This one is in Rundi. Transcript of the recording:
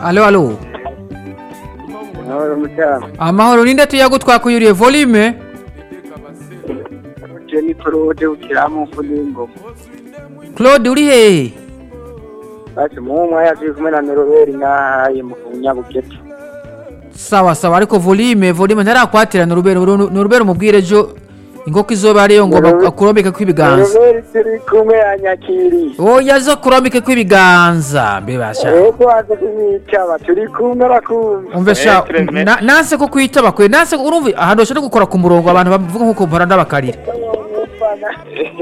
alo alo Amahoro mutama. amahoro ninde tuyago twakuyuriye volume Je ni Claude ukiramu mfundi w'ingoma. claude uri hehe Basi mu mwanya turi kumwe na Noroberi ngahaye mu Nyabugete. sawa sawa ariko volume volume ntarakwatira ni urubero ni urubero mubwire ejo inkoko izoba ariyo ngoma Noroberi- akurombeke kw'ibiganza Noroberi turi kumwe anyakiriye. oya zo kurombeke kw'ibiganza mbebasha Ego aza kumwitaba turi kumwe arakumva. umve sha Eh, très na- nanse ko kwitaba kwe nanse urumva ahantu bashobora gukora ku murongo abantu bavuga nk'uko mpora ndabakarira